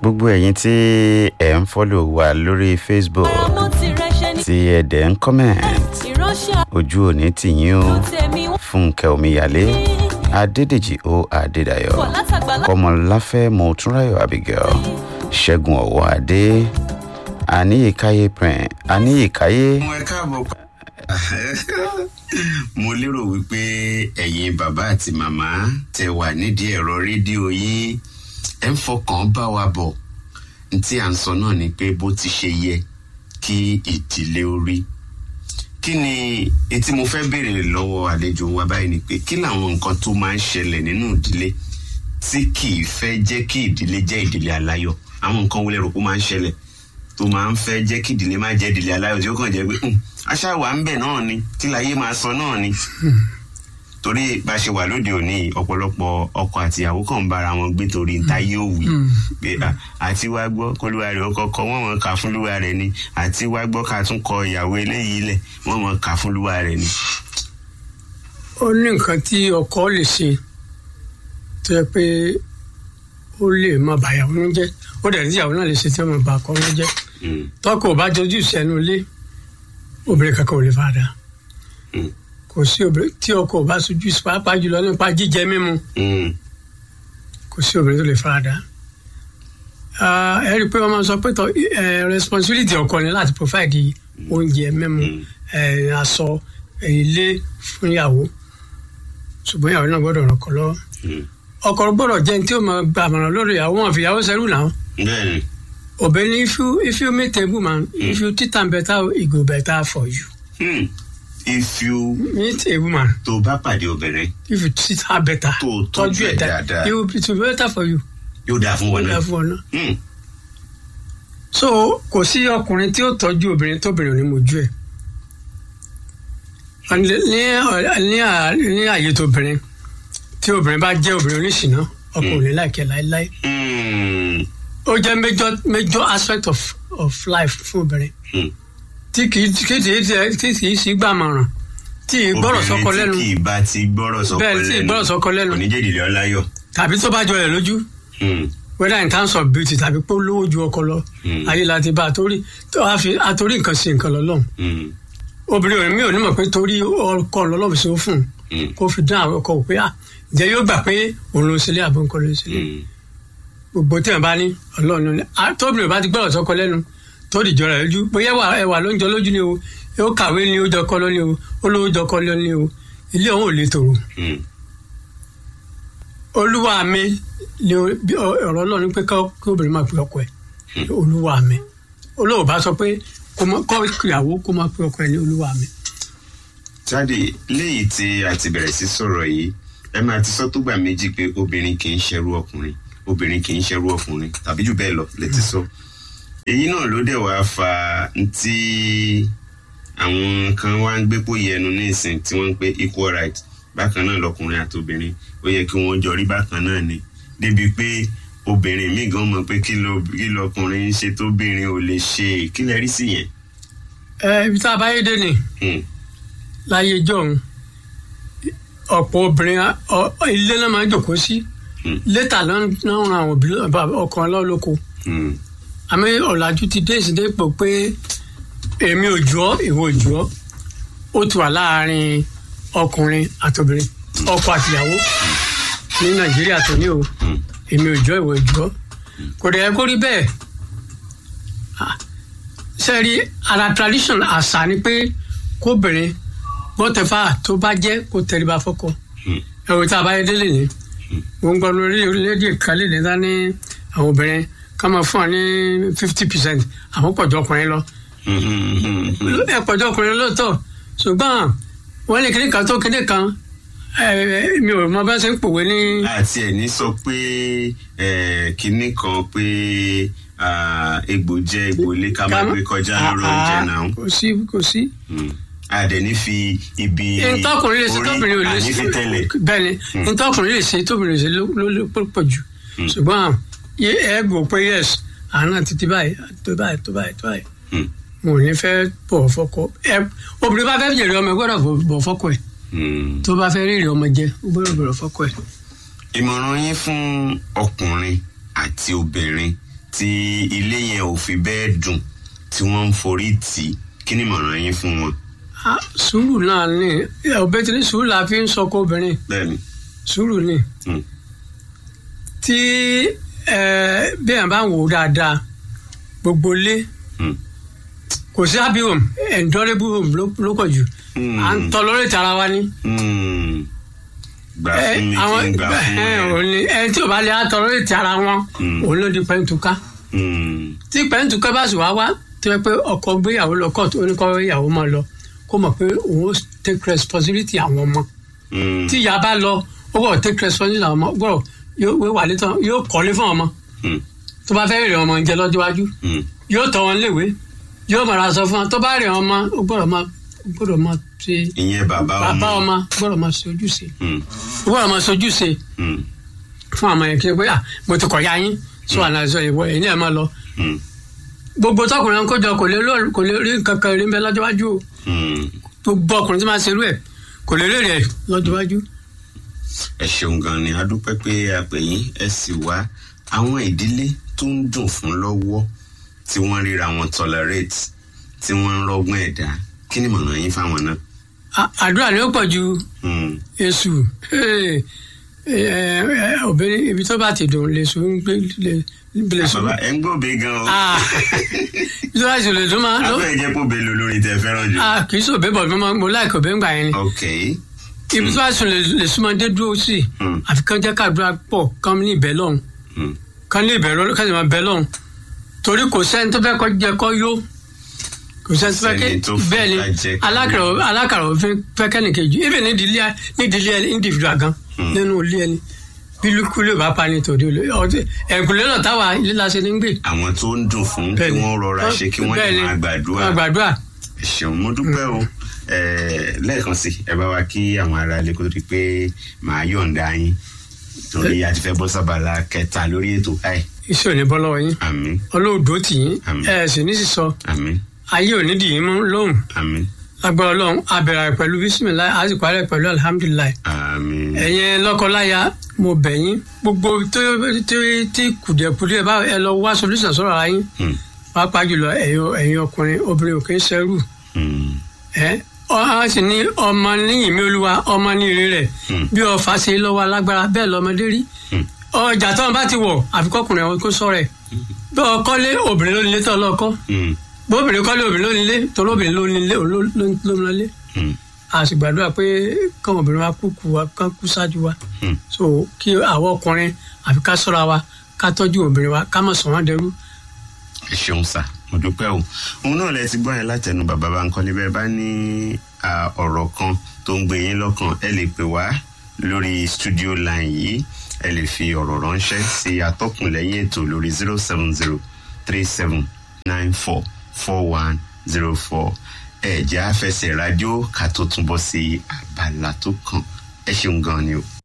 gbogbo ẹ̀yin tí ẹ̀ ń fọ́lò wa lórí facebook ọmọ tirẹ̀ ṣe ní tí ẹ̀ dẹ̀ ń comment ìránṣẹ́ ojú òní tìyín o tèmi wọ́n fúnkẹ́ omíyalé adédèjì o adédayọ̀ pọ̀ látàgbàlá kọmọláfẹ́ mọ̀túnráyọ̀ abigail ṣẹ́gun ọ̀wọ́ adé aníyíkáyé prin aníyíkáyé mo ẹ káàbọ̀ pa- mo lérò wípé ẹ̀yin bàbá àti màmá tẹ wà nídìí ẹ̀rọ rédíò yín ẹ̀ ń fọkàn bá wa bọ̀ n tí à ń sọ náà ni pé bó ti ṣe yẹ kí ìdílé ó rí kí ni etí mo fẹ́ béèrè lọ́wọ́ àlejò wa báyìí ni pé kí làwọn nǹkan tó máa ń ṣẹlẹ̀ nínú ìdílé tí kì í fẹ́ jẹ́ kí ìdílé jẹ́ ìdílé aláyọ̀ àwọn nǹkan wo lẹ rò pé ó máa ń ṣẹlẹ̀ tó máa ń fẹ́ jẹ́ kí ìdílé má jẹ́ ìdílé aláyọ̀ tí ó kàn jẹ́ pé "Hmm, aṣá wà ń bẹ̀ náà ni tí láyé máa sọ náà ni. torí bá a ṣe wà lóde òní ọ̀pọ̀lọpọ̀ ọkọ àti ìyàwó kan ń bára wọn gbé torí níta yóò wí pé "Ah, àti wá gbọ́ kólúwa rẹ̀ ó kọ́kọ́ wọ́n mọ̀ ká fún lúwa rẹ̀ ni àti wá gbọ́ ká tún kọ ìyàwó eléyìí lẹ̀ wọ́n mọ̀ ká fún lúwa rẹ̀ ni. ó ní nǹkan tí ọkọ lè ṣe tó yẹ pé ó lè má bà ìyàwó nínú jẹ́ ó dẹ̀ ní ìyàwó náà lè ṣe tí ó má bà ọkọ nínú jẹ́ Hmm, tọkọ ò bá dojú ìṣẹ́nu ilé obìnrin kankan ò lè fara hmm, kò sí obìnrin tí ọkọ ò bá sojú ìṣẹ́ pàápàá jùlọ nípa jíjẹ mímu hmm, kò sí obìnrin tó lè fara dà Ah, ẹ rí i pé wọ́n máa ń sọ pé tọ eh, responsibility ọkọ ni láti provide oúnjẹ mímu Mm. eh, aṣọ eh, ilé fún ìyàwó ṣùgbọ́n ìyàwó náà gbọ́dọ̀ ràn ọkọ lọ́wọ́ hmm. ọkọ gbọ́dọ̀ jẹ́ ní tí ó máa gba àmọ̀ràn lórí ìyàwó wọn fi ìyàwó sẹ́rù náà bẹ́ẹ̀ni òbí ní if you if you meet a woman if you treat am better it go better for you hmm. if you meet a woman tó bá pàdé obìnrin if you treat her better Tó o tọ́jú ẹ̀ dáadáa. it will be it will be better for you yóò dáa fún wọn ó náà. dáa fún ọ náà. Hmm, so kò sí ọkùnrin tí ó tọ́jú obìnrin tóbìnrin ò ní mojú ẹ̀ ní ní à- ní àyè tóbìnrin tí obìnrin bá jẹ́ obìnrin oníṣìná ọkọ ò ní láìkẹ́ láéláé hmm, ó jẹ́ major major aspect of of life fún obìnrin hmm. tí kì í kì í tí kì í sí gbàmọ̀ràn tí ì gbọ́rọ̀ sọ́kọ lẹ́nu obìnrin tí kì í bá ti gbọ́rọ̀ sọ́kọ bẹ́ẹ̀ lẹ́nu tí ì gbọ́rọ̀ sọ́kọ lẹ́nu kò ní jẹ́ ìdílé ọláyọ̀. tàbí tó bá jọ rẹ̀ lójú Hmm, whether in terms of beauty tàbí pé ó lówó ju ọkọ lọ Hmm. ayé láti bá a torí tó a fi àtorí nǹkan sí nǹkan lọ́lọ́run hmm, obìnrin òní mi ò ní mọ̀ pé torí ọkọ lọ́lọ́run sí ó fún un hmm, kó fi dán àwọn ọkọ wò pé à ǹjẹ́ yóò gbà pé òun ló ń sílé àbọ̀ nǹkan ló ń sílé hmm. gbogbo tí wọn bá ní ọlọ́run ló ní À, tóbi ò bá ti gbọ́dọ̀ sọ́kọ lẹ́nu tó dìjọ rẹ̀ lójú bóyá ẹwà ẹwà ló ń jọ lójú ni o ó kàwé ni ó jọkọ lọ ni o ó lówó jọkọ lọ ni o ilé òun ò lè tòrò Hmm, olúwa mi ni o- bí ọ- ọ̀rọ̀ ọlọ́run ní pé ká- kí obìnrin máa pe ọkọ ẹ̀ olúwa mi olóò bá sọ pé kó má- kọ́ ìyàwó kó máa pe ọkọ ẹ̀ ní olúwa mi jáde léyìí tí a ti bẹ̀rẹ̀ sí sọ̀rọ̀ yìí ẹ máa ti sọ tó gbà méjì pé obìnrin kì í ṣerú ọkùnrin obìnrin kì í ṣerú ọkùnrin tàbí jù bẹ́ẹ̀ lọ lè ti sọ. èyí náà ló dẹ̀ wá fa tí àwọn kan wá ń gbépò yẹnu ní ìsìn tí wọ́n ń pè equal right bákan náà lọkùnrin àti obìnrin ó yẹ kí wọ́n jọ rí bákan náà ni débi pé obìnrin míì gan mọ̀ pé kí ló- kí lọkùnrin ń ṣe tóbìnrin ò lè ṣe kí lẹ rí sí yẹn. ẹ ibi tá a bá yé dé ni Hmm, láyé jọ̀hún ọ̀pọ̀ obìnrin á- ọ- ilé náà máa ń jòkó sí Hmm. létà náà ń ran àwọn òbí ọkàn lọ́lọ́kọ hmm, àmì ọ̀làjú ti dé ìsìndé pò pé èmi ò jù ọ́ ìwọ ò jù ọ́ ó ti wà láàrin ọkùnrin àtobìnrin ọkọ àtìyàwó ní nàìjíríà tó ní o hmm, èmi ò jù ọ́ ìwọ ò jù ọ́ kò dẹ̀ yẹ kó rí bẹ́ẹ̀ Ah, sẹ́ẹ̀rí ara tradition àṣà ni pé kóbìnrin whatever tó bá jẹ́ kó tẹríba fọ́kọ hmm. ẹ̀rọ tá a bá yẹ délé ni mo ń gbọ́ lórí orílẹ̀-èdè kan lè ní dání àwọn obìnrin ká máa fún ọ ní fifty percent àwọn pọ̀jù ọkùnrin lọ Hmm, hmm, hmm, hmm. ẹ pọ̀jù ọkùnrin lóòótọ́ ṣùgbọ́n wọ́n ní kíní kan tó kíní kan ẹ, mi ò mọ bá ṣe ń pòwe ní àti ẹni sọ pé eh, kinní kan pé ah, egbò jẹ egbò lé ká má gbé kọjá lórí oúnjẹ náà kò sí kò sí. Hmm. àdẹ̀ní fi ibi ntọkùnrin lè ṣe tóbìnrin ò lè àní ṣe fi tẹ́lẹ̀ bẹ́ẹ̀ ni ntọkùnrin lè ṣe tóbìnrin lè ṣe ló ló ló pọ̀ jù ṣùgbọ́n yé ẹ gbọ́ pé yes àná títí báyìí tó báyìí tó báyìí tó báyìí Hmm. mo ò ní fẹ́ bọ̀ fọ́kọ ẹ obìnrin bá fẹ́ jèrè ọmọ ẹ gbọ́dọ̀ bọ̀- bọ̀ fọ́kọ ẹ̀ Hmm. tó bá fẹ́ rírì ọmọ jẹ ó gbọ́dọ̀ bọ̀ fọ́kọ ẹ̀. ìmọ̀ràn yín fún ọkùnrin àti obìnrin tí ilé yẹn ò fi bẹ́ẹ̀ dùn tí wọ́n ń forí tì í kí ni ìmọ̀ràn yín fún wọn. Ah, sùúrù náà ni ọbẹ̀ tí ní sùúrù la fi ń sọkọ obìnrin bẹ́ẹ̀ni sùúrù ni Mm. tí ẹ bí ẹ̀ bá ń wò ó dáadáa gbogbo ilé Mm. kò sí happy home endurable home ló- ló pọ̀ jù Mm. à ń tọ́ lórí tara wa ni. Mm. gbà Ẹ, fún mi kí àwọn n gbà fún ẹ, ẹ. òun ni ẹ tí ò bá lè àtọ́ lórí tara wọn Mm. òun ló di pẹ́ntùká Mm. tí pẹ́ntùká bá sì wá wá tó yẹ pé ọkọ gbéyàwó lọ kóòtù oníkọ́ ìyàwó máa lọ kó mọ̀ pé òun ó take responsibility àwọn ọmọ Mm. tí ìyá bá lọ ó gbọ́dọ̀ take responsibility àwọn ọmọ gbọ́dọ̀ yóò wà létọ́ yóò kọ́lé fún ọmọ Mm. tó bá fẹ́ rìn ọmọ jẹ lọ́jọ́ iwájú Mm. yóò tọ́ wọn léwe yóò mọ̀ra sọ fún wọn tó bá rìn ọmọ ó gbọ́dọ̀ máa ó gbọ́dọ̀ máa ṣe ìyẹn bàbá ọmọ. bàbá ọmọ ó gbọ́dọ̀ máa ṣe ojúṣe Mm. ó gbọ́dọ̀ máa ṣe ojúṣe Mm. fún àwọn yẹn kí n pé à mo ti kọ̀ ya yín sọ àná sọ ìwọ ẹ̀yin náà máa lọ Mm. gbogbo tọkùnrin kó jọ kò lè lọ- kò lè rí nǹkan kan rí ń bẹ lọ́jọ́ iwájú o Mm. gbogbo ọkùnrin tí máa ṣerú ẹ̀ kò lè rí rẹ̀ lọ́jọ́ iwájú. ẹ ṣeun gan ni a dúpẹ́ pé a pè yín ẹ sì wá àwọn ìdílé tó ń dùn fún lọ́wọ́ tí wọ́n ríra wọn tolerate tí wọ́n ń rọ́gbọ́n ẹ̀dá kí ni ìmọ̀ràn yín fáwọn náà. À- àdúrà ni ó pọ̀ ju Mm. èṣù Ee, ẹ, ẹ, obìnrin ibi tó bá ti dùn lè sùn ń gbé lè lè sùn. bàbá ẹ ń gbòbe gan o. Ah, ibi tó bá ti dùn lè dùn máa lọ. afẹ́ jẹ́ kó bèlò lórí tẹ fẹ́ràn jù. Ah, kì í sọ bẹ́ẹ̀ bọ̀ mo máa- mo láì kọ̀ bẹ́ẹ̀ ń gbà yẹn ni. ok ibi tó bá sùn lè lè súnmọ́ dé dúró sí i Mm. àfi kán jẹ́ káàdúrà pọ̀ kán ní ìbẹ́ lọ́hùn Mm. kán ní ìbẹ́ lọ́hùn kán sì máa bẹ́ lọ́hùn torí kò sẹ́ni tó fẹ́ kọ́ jẹ kọ́ yó kò sẹ́ni tó fẹ́ Sẹ́ni tó fẹ́ bẹ́ẹ̀ ni ká jẹ ká alákàrà yó. alákàrà òfin fẹ́ kẹ́nìkejì even nídìílé nídìílé individual gan Mm. nínú ilé ẹni bí lukule bá pa ní tòde olè ọtí ẹ̀kúnlẹ̀ náà táwa ilé la ṣe ní gbé. àwọn tó ń dùn fún kí Bẹ́ẹ̀ni. wọ́n rọra ṣe kí wọ́n Bẹ́ẹ̀ni. lè máa gbàdúrà. máa gbàdúrà ẹ ṣeun mo dúpẹ́ o Eh, lẹ́ẹ̀kan sí ẹ bá wa kí àwọn ará ilé kó tó di pé màá yọ̀ǹda yín torí a ti fẹ́ bọ́ sábàlá kẹta lórí ètò báyìí iṣẹ́ ò ní bọ́ lọ́wọ́ yín àmín ọlọ́ọ̀dọ́ tì yín Àmín. ẹ̀ sì ní sísọ àmín ayé ò ní dì yín mú lóhùn àmín agbára ọlọ́run abẹ̀rẹ̀ pẹ̀lú bísímìláì a sì parí pẹ̀lú alihamudulilayi àmín ẹ̀yin lọ́kọláya mo bẹ̀ yín gbogbo tó tí tí kùdìẹ̀kùdìẹ̀ bá ẹ lọ wá solution sọ̀rọ̀ ara yín Hmm, pàápàá jùlọ ẹ̀yin ẹ̀yin ọkùnrin obìnrin ò kì í ṣẹ́rù hmm, ẹ ọ á sì ní ọmọ níyìn mi olúwa ọmọ ní ire rẹ̀ Hmm. bí ọfà ṣe lọ́wọ́ alágbára bẹ́ẹ̀ lọ́mọdé rí Hmm. ọjà tó wọn bá ti wọ̀ àfikọ́kùnrin àwọn kó sọ̀rọ̀ ẹ̀ bí ọkọ́lé obìnrin ló nílé tó ọlọ́kọ́ hmm, bóbìnrin kọ́lé obìnrin ló nílé torí obìnrin ló nílé òun ló ló ló ń lọlé hmm, a sì gbàdúrà pé káwọn obìnrin wa kú kú wa kán kú ṣáájú wa hmm. so kí àwọn ọkùnrin àfi ká ṣọ́ra wa ká tọ́jú obìnrin wa ká má sọ wọ́n dẹrú. ẹ ṣeun sá mo dúpẹ́ o òun náà lẹ ti gbọ́ yẹn látẹnu bàbá Bánkọ́lé bẹ́ẹ̀ bá ní à, ọ̀rọ̀ kan tó ń gbé yín lọ́kàn ẹ lè pè wá lórí studio line yìí ẹ lè fi ọ̀rọ̀ ránṣẹ́ sí atọ́kùn lẹ́yìn ètò lórí zero seven zero three seven nine four four one zero four ẹ̀jẹ̀ àfẹsẹ̀ rádíò ká tó túnbọ̀ sí abala tó kàn ẹ ṣeun gan ni o.